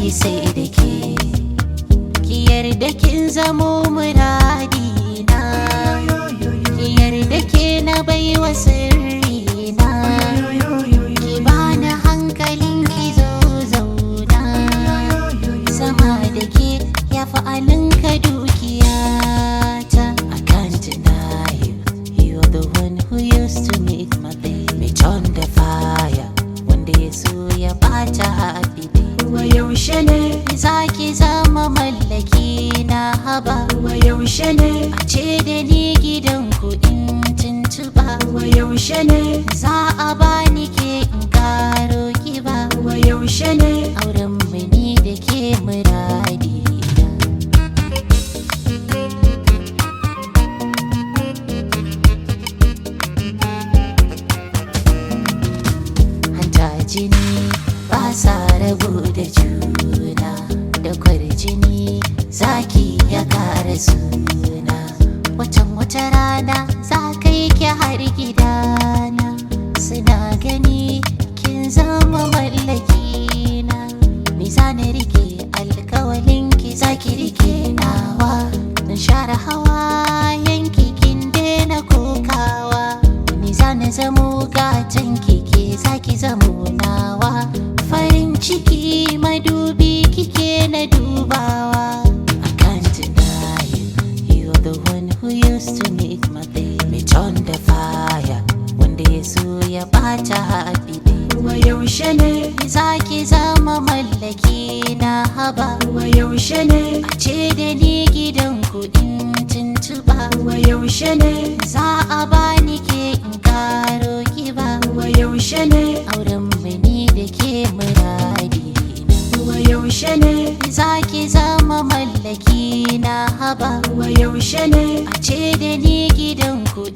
sai da ke ki yarda kin zamo muradi na ki yarda ke na baiwa sirri na ki bani hankalin ki zo zauna sama da ke ya fi alinka dukiyata I can't deny you You're the one who used to make my day Me turn the fire Wanda ya so ya bata happy day wa yaushe ne Za ki zama mallaki na haba wa yaushe ne A ce da ni gidan kuɗin tuntuɓa wa yaushe ne Za a bani ke in karo kiba wa yaushe ne Auren mu ni da ke muradi na hanta jini ba sa rabu da juna da kwarjini zaki ya kara suna watan wata rana za ka yi ki har gidana suna gani kin zama mallaki na me za na rike alkawalin ki za ki rike nawa na share hawa yanki kin daina kokawa ni za na zamo gatan kike za ki zamo nawa farin ciki madubi kike na dubawa I can't deny you You're the one who used to make my day Me turn the fire Wanda ya so ya bata happy day wa yaushe ne Za ki zama mallaki na haba wa yaushe ne A ce da ni gidan kuɗin tuntuɓa wa yaushe ne Za a bani ke in karo kiba wa yaushe ne Auren mu ni da ke muradi na wa yaushe ne Za ki zama mallaki na haba wa yaushe ne A ce da ni gidan kuɗi